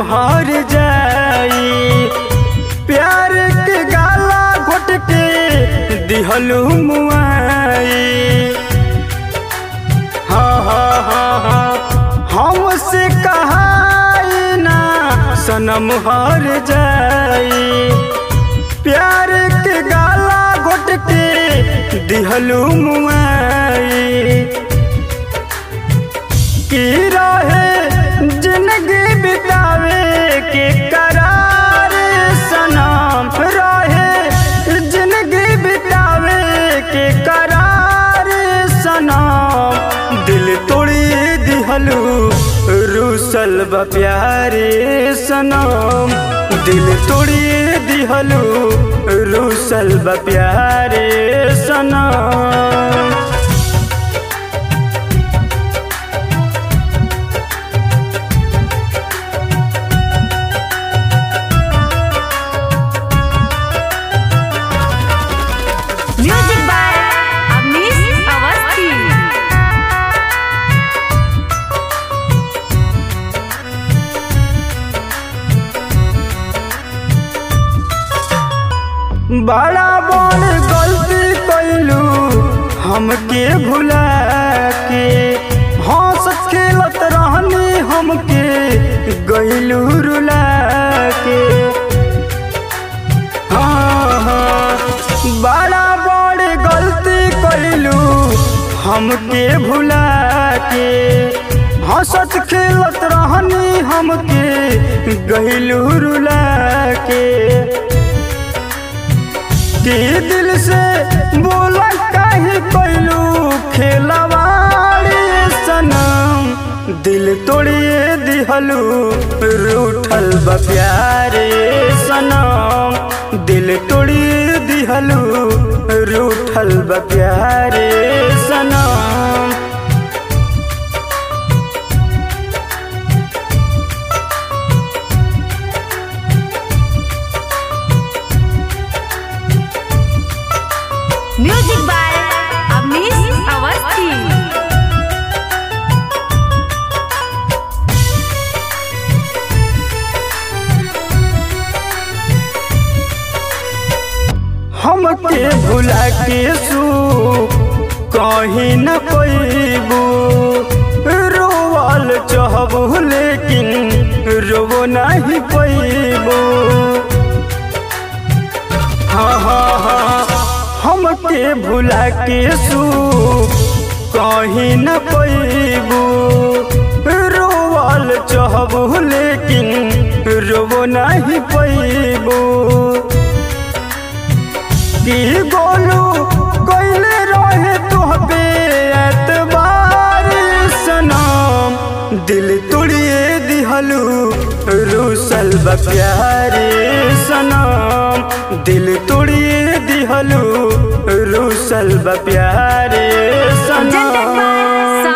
हार जाई प्यार के गाला घोट के दिहलू मुआई हाँ हाँ हाँ हाँ हमसे कहाई ना सनम हार जाई प्यार के गाला घोट के दिहलू मुआई की रहे जिंदगी बितावे के करार सनम रहे जिंदगी बितावे के करार सनम दिल तोड़ी दिहलू रूसल बा प्यारे सनम दिल तोड़ी दिहलू रूसल बा प्यारे सनम म्यूजिक बाय अवनीश अवस्थी बड़ा बड़ गलती कैलू हमके भुला के हंस खेलत रहनी हमके गैलू रुला के हाँ हाँ बड़ा बड़ गलती कैलू हमके भुला के हंसत खेलत रहनी हमके गैलू रुला के के दिल से बोला काहे कैलू खेलवाड़ी सनम दिल तोड़िए दिहलू रूठल बा प्यारे सनम दिल तोड़िए दिहलू रूठल बा प्यारे सनम म्यूजिक बाय अवनीश अवस्थी हमके भुला के सू कहीं न पैबू रोवल चाहबू लेकिन रोवो नहीं पैबू हाँ हाँ हाँ हमके भुला के सू कहीं न पैबू रोवल चाहबू लेकिन रोवो नहीं पैबू की गोलू कैले रहे तुहबे एतबार सनम दिल तोड़िए दिहलू रूसल बा प्यारे सनम दिल तोड़िए दिहलू रूसल बा प्यारे presented by सनम